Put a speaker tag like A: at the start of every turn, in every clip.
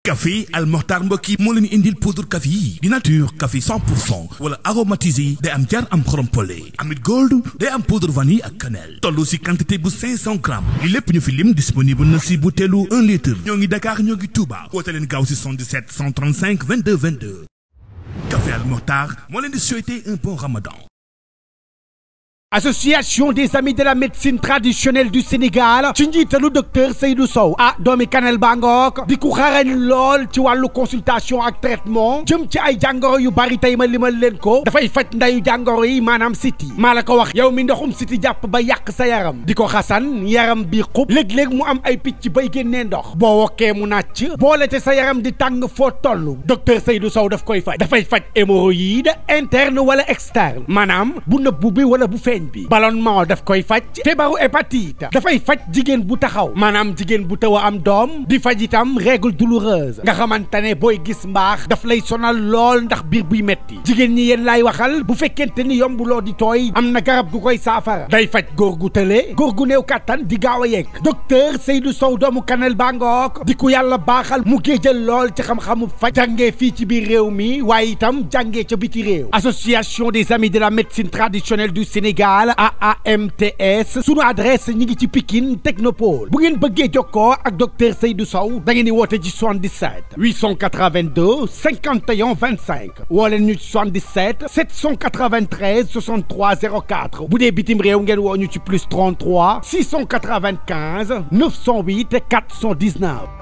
A: café Al Mokhtar mbokk yi moo leen indil poudre café yi di nature café 100 pour cent wala aromatisé day am jar am xorom pole amit gold day am poudre vanille ak cannelle toll si quantité bu 500 grammes li lépp ñu fi lim disponible na si butéelu 1 litre ñoo ngi Dakar ñoo ngi Touba woote leen gaaw si 77 135 22 22 café Al Mokhtar moo leen di souhaiter un bon ramadan
B: association des amis de la médecine traditionnelle du Sénégal ci njiitalu docteur Seydou Sow ah doomi Kanel Bangook di ku xarañ lool ci wàllu consultation ak traitement jëm ci ay jàngoro yu bari tey ma limal leen ko dafay faj ndayu jàngoro yi maanaam siti maa la ko wax yow mi ndoxum siti jàpp ba yàq sa yaram di ko xasan yaram bi xub léeg-léeg mu am ay picc bay génnee ndox boo wokkee mu nàcc boole te sa yaram di tàng foo toll docteur Seydou Sow daf koy faj dafay faj hémorroïde interne wala externe maanaam bu nëbbu bi wala bu feeñ bi ballonnement daf koy faj feebaru hépatite dafay faj jigéen bu taxaw maanaam jigéen bu taw a am doom di faj itam règle douloureuse nga xamante ne booy gis mbaax daf lay sonal lool ndax biir buy metti jigéen ñi yéen laay waxal bu fekkente ni yombuloo di tooy am na garab gu koy saafara day faj góor gu tële góor gu néew kàttan di gaaw a yegg docteur Seydou Sow doomu Kanel Bangook di ku yàlla baaxal mu géejal lool ci xam-xamu faj jàngee fii ci biir réew mi waaye itam jàngee ca biti réew association des amis de la médecine traditionnelle du Sénégal AAMTS sunu adresse ñi ngi ci Pikine Technopole bu ngeen bëggee jokkoo ak docteur Seydou Sow da ngeen di woote ci 77 882 51 25 woo leen ñu ci 77 793 63 04 bu dee bitim réew ngeen woo ñu ci plus 33 695 908 419.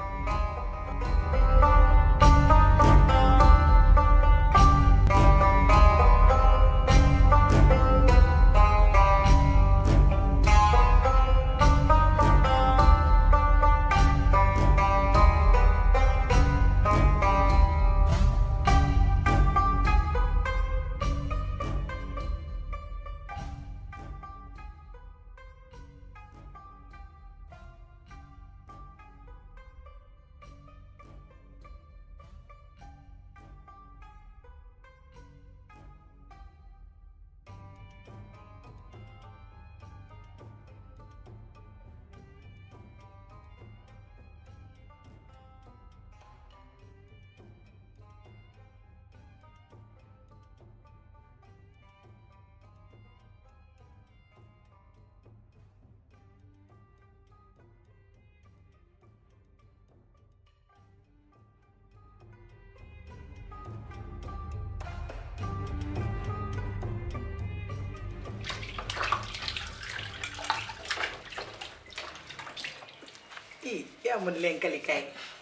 C: ii yaa mën lenkali kay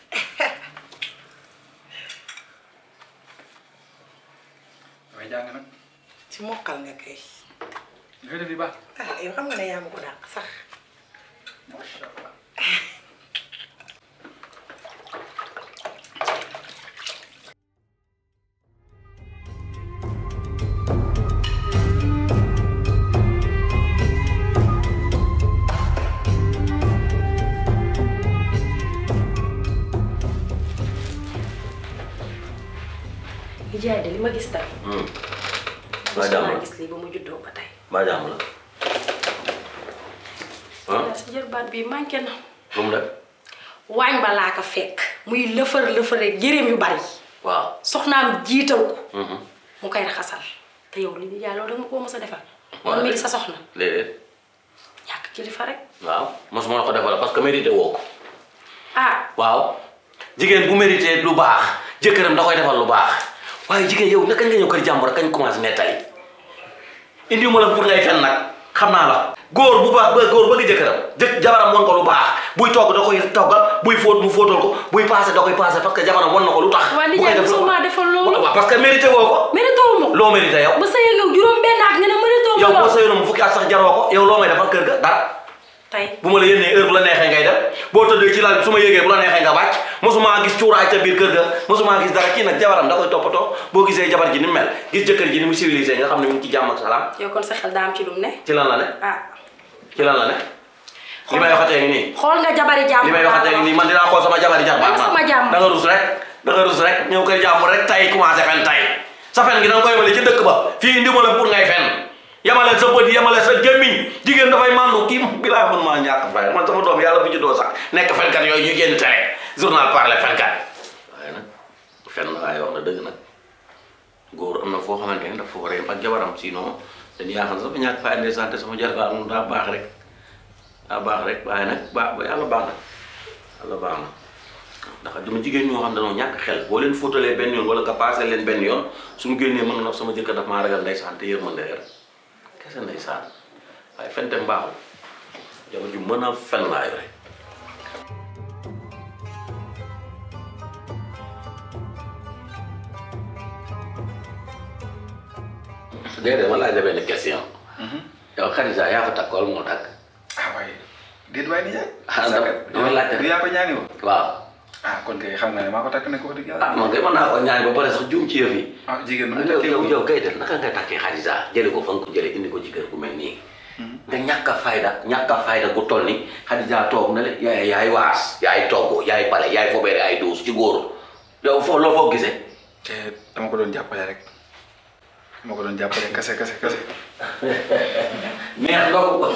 D: damay jàng nag
C: ci mokkal nga kay
D: li nga def di baax
C: ah yow xam nga ne yaa ma ko dàq sax
D: macha allah
E: Ndiaye de li ma gis tey.
F: maa jàmm la
E: gis lii ba mu juddoo ba tey.
F: maa jàmm la ah
E: yaa si jërbaat bi manqué na.
F: lu mu def
E: waañ ba laa ko fekk. muy lëfër lëfëree yëreem yu bari.
F: waaw
E: soxnaam jiital ko. mu koy raxasal te yow li Ndiaye loolu dama ko mës a defal. man mii di sa soxna
F: léeg-léeg
E: ñàkk kilifa rek.
F: waaw mosuma la ko defal parce que mérité woo ko
E: ah
F: waaw jigéen bu mérité lu baax jëkkëram da koy defal lu baax waaye jigéen yow naka nga ñëw kër jàmbur kañ commencé nettali indi ma la pour ngay fen nag xam naa la góor bu baax ba góor bëgg jëkkëram jëkk jabaram won ko lu baax buy togg da koy toggal buy fóot mu fóotal ko buy paase da koy paase parce que jabaram won na ko lu tax
E: waa
F: bu koy
E: Ndiaye
F: def
E: mosoo maa defal loolu.
F: waaw parce que mérité woo ko
E: mérité wu ma ko.
F: loo mérité yow
E: ba sa yow juróom benn at nga ne mérité wu ma
F: yow boo
E: loolu.
F: sëyoon mu fukki at sax jaroo ko yow loo may defal kër ga dara
E: tey
F: bu ma la yénnee heure bu la neexee ngay def boo tëddee ci lal bi su ma yéegee bu la neexee nga wàcc mosuma gis cuuraay ca biir kër ga mosuma gis dara kii nag jabaram da koy toppatoo boo gisee jabar ji ni mu mel gis jëkkër ji ni mu civilisé nga xam ne mu ngi ci jàmm ak salaam
E: yow kon sa xel daa am ci lu mu ne.
F: ci lan la ne
E: ah
F: ci lan la ne li may waxatee ngi nii
E: xool nga jabari jàmm.
F: li may waxatee ngi nii man dinaa xool sama jabari jar
E: Xool sama jàmm.
F: da nga rus rek da nga rus rek ñëw kër jàmm rek tay commencé fen tay sa fen gi da nga koy yemale ci dëkk ba fii indi ma la pour ngay fen yemale sa bët yemale sa gémmiñ jigéen dafay màndu kii bi laa mën maa ñàkk fay man sama doom yàlla bu juddoo sax nekk fenkat yooyu ñu génn tere journal parler fenkat dëgg nag góor am na foo xamante ne dafa war a yem ak jabaram sinon dañu yaakaar sama ñàkk fa indi santé sama jarbaat moom daa baax rek daa baax rek waaye nag baax ba yàlla baax na yàlla baax na ndax dama jigéen ñoo xam ne dañoo ñàkk xel boo leen fóotalee benn yoon wala nga passé leen benn yoon suñu génnee mën na sama jëkkër daf maa ragal ndeysaan te yërmande rek kese ndeysaan waaye fente mbaaxul jabar ju mën a fen laa yore déedéet ma laaj la benn question yow Khadija yaa ko takk wala moo takk
D: ah waaye déet waay nijaay.
F: Ah, dama- dama laajte.
D: du yaa ko ñaani woon.
F: waaw
D: ah kon kay xam nga ne maa ko takk ne ko wax dëgg yàlla.
F: ah man kay mën naa ko ñaan ba pare sax juum ci yëf yi
D: ah jigéen nu mu
F: yow
D: takkee
F: yow
D: woon.
F: yow kay def naka nga takkee Khadija jële ko fa nga ko jële indi ko ci kër gu mel nii nga ñàkk a fayda ñàkk a fayda gu toll ni Khadija toog na le yaay yaay waas yaay togg yaay pale yaay fobeere ay duus ci góor yow foo loo foo gisee
D: te dama ko doon jàppale rek dama ko doon jàppale kase kase kase.
F: neex ndogu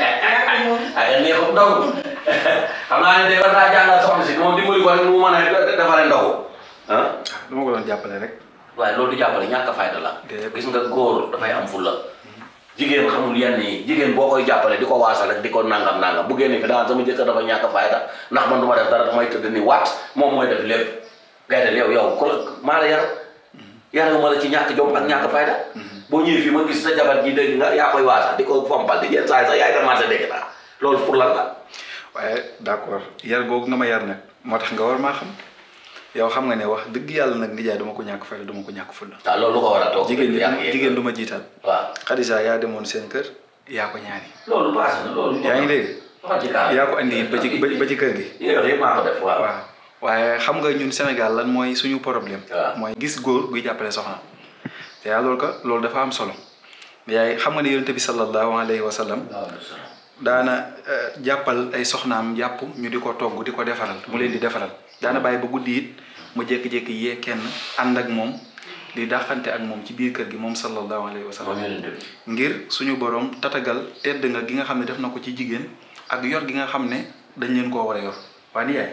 F: ay neexut ndogu xam naa ne de war naa jàngal soxna si moom dimbali ko rek nu mu mën a defaree ndogu ah
D: ah dama ko doon jàppale rek.
F: waaye loolu du jàppale ñàkk a fayda la
D: Déedéet.
F: gis nga góor dafay am fulla jigéen xamul yenn yi jigéen boo koy jàppale di ko waasal rek di ko nangam nangam bu génne fi daal sama jëkkër dafa ñàkk a fayda ndax man du ma def dara damay tëdd ni waat moom mooy def lépp ngay def yow yow ko la maa la yar yarewu ma la ci ñàkk jom ak ñàkk fayda boo ñëwee fii ma gis sa jabar ji dégg nga yaa koy waasal di ko fompal di jël saa sax yaay commencé dégg naa loolu pour lan la
D: waaye d'accord yar googu nga ma yar nag moo tax nga war maa xam yow xam nga ne wax dëgg yàlla nag nijaay duma ko ñàkk fayda duma ko ñàkk fulla
F: waaw loolu lu ko war a toog
D: jigéen
F: yaa
D: du
F: ngi
D: jigéen du ma jiital
F: waaw
D: Khadija yaa demoon seen kër yaa ko ñaani
F: loolu passé na loolu
D: yaa ngi dégg
F: waxal ci kaar
D: yaa ko andi it ba ci ba ci kër gi
F: yow yëpp maa ko def waaw
D: waaw waaye xam nga ñun Sénégal lan mooy suñu problème
F: waaw.
D: mooy gis góor guy jàppale soxna te yaa loolu ko loolu dafa am solo yaay xam nga ne yonente bi sallallahu alayhi wa sallam daana eh, jàppal ay soxnaam jàpp ñu di ko togg di ko defaral mu leen di defaral daana bàyyi ba guddi it mu jékki-jékki yee kenn ànd ak moom di dàqante ak moom ci biir kër gi moom sallallahu alayhi wa sallam
F: moom yonent bi
D: ngir suñu borom tatagal tedd nga gi nga xam ne def na ko ci jigéen ak yor gi nga xam ne dañ leen koo war a yor waaye ni yaay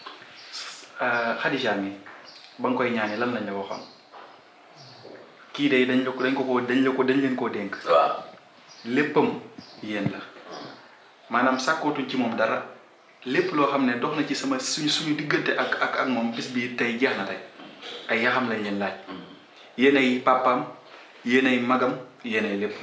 D: Khadija mi ba nga koy ñaani lan lañ la waxoon kii de dañ la ko dañ ko ko dañ la ko dañ leen koo dénk
F: waaw
D: léppam yéen la maanaam sàkkootuñ ci moom dara lépp loo xam ne dox na ci sama suñu suñu diggante ak ak ak moom bis bii tey jeex na tey ay yaxam lañ leen laaj yéenay papaam yéenay magam yéenay lépp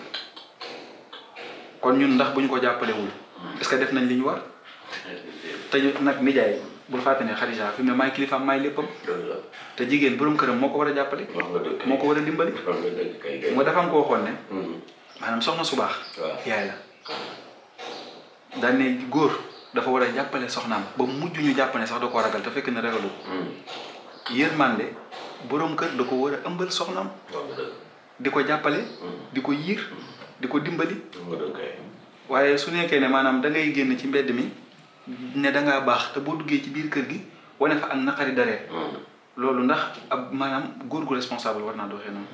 D: kon ñun ndax bu ñu ko jàppalewul est-ce que def nañ li ñu war te ñu nag nijaay bul fàtte ne Khadija fi mu ne maay kilifaam maay léppam
F: dëgg la
D: te jigéen borom këram moo ko war a jàppale
F: wax nga dëgg
D: moo ko war a dimbali
F: wax nga dëgg kay kay
D: moo dafa am ko waxoon ne
F: Mhm.
D: maanaam soxna su baax
F: waaw.
D: yaay la daan ne góor dafa war a jàppale soxnaam ba mujj ñu jàpp ne sax da koo ragal te fekk na ragalu ko
F: Mhm.
D: yërmande borom kër da ko war a ëmbal soxnaam
F: wax nga dëgg
D: di ko jàppale di ko yiir di ko dimbali
F: wax nga dëgg kay
D: waaye su nekkee ne maanaam da ngay génn ci mbedd mi ne da ngaa baax te boo duggee ci biir kër gi wane fa ak naqari dareet
F: Mhm.
D: loolu ndax ab maanaam góor gu responsable war naa doxee noonu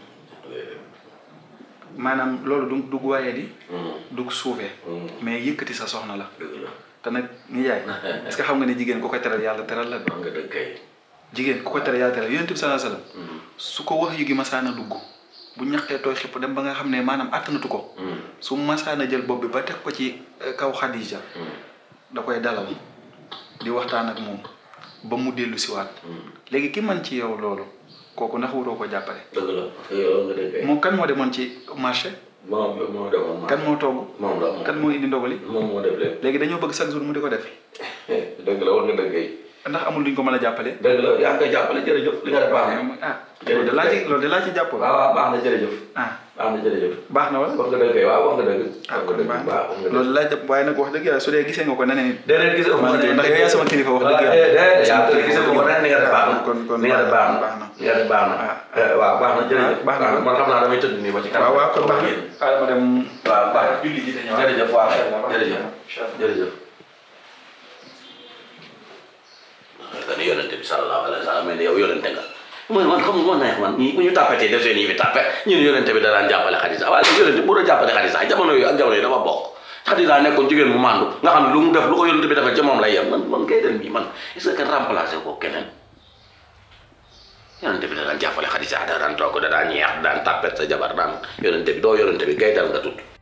D: maanaam loolu du du waaye di
F: Mhm.
D: du suufee
F: Mhm.
D: mais yëkkati sa soxna la
F: dëgg la
D: te nag ni yaay est-ce que xam nga ne jigéen ku ko teral yàlla teral la de
F: wax nga dëgg kay
D: jigéen ku ko teral yàlla teral yonent bi sallallahu alayhi wasallam
F: Mhm.
D: su ko wax yu gi masaana dugg bu ñaqee tooy xipp dem ba nga xam ne maanaam àttanatu ko
F: Mhm.
D: su masaana jël bopp bi ba teg ko ci eh, kaw Xadija
F: Mhm.
D: da koy dalal di waxtaan ak moom ba mu dellu siwaat
F: Mhm.
D: léegi ki man ci yow loolu kooku ndax wuroo ko jàppale
F: dëgg la yow nga dëgg kay
D: moom kan moo demoon ci marché
F: moom moo defoon
D: kan moo togg
F: moom la moom
D: kan moo indi ndogali
F: moom moo def lépp
D: léegi dañoo bëgg chaque jour mu di ko def
F: dëgg la wax nga dëgg kay
D: ndax amul luñ ko mën a jàppale
F: dëgg la yaa ngi koy jàppale jërëjëf li nga def baax na
D: ah loolu de laa ci loolu de laa ci jàpp
F: waaw waaw baax na jërëjëf
D: ah
F: baax na jërëjëf
D: baax na wala
F: wax nga dëgg kay waaw wax nga dëgg
D: ah
F: wax
D: kon
F: nga dëgg
D: baax
F: baax wax nga
D: na
F: dëgg
D: loolu laa jàpp waaye nag wax dëgg yàlla su dee gisee nga ko neneen nit
F: déedéet gis nga
D: maa ngi ndax yow yaa sama kilifa wax dëgg yàlla
F: déedéet yaa gis nga ko ren ni nga def baax na
D: kon kon
F: ni nga def baax na
D: baax na
F: ni nga def baax na waaw baax na jërëjëf
D: baax na.
F: man xam naa damay tëdd nii ba ci kanam
D: waaw waaw kon baax na ah ma dem
F: waaw baax na
D: julli ji te ñëwaat
F: jërëjëf waaw
D: Inch'Allah,
F: jërëjëf
D: Inch'Allah.
F: jërëjëf kan yonente bi sallallahu alayhi wa sallam mais yow yonente nga man man xam man neex man ñii bu ñu tàppatee def seen yi fi tàppe ñun yonente bi danaan jàppale Xadisa waaye léegi yonente bu doon jàppale Xadisa jamono yooyu ak jamono yi dafa bokk Xadisa nekkoon jigéen mu màndu nga xam ne lu mu def lu ko yonente bi defee ca moom lay yem man man kay den bi man est-ce que kenn remplacé ko keneen yonente bi da daan jàppale Xadija da daan togg da daan ñeex da daan tàppet sa jabar daan yonente bi doo yonente bi gaydal nga tudd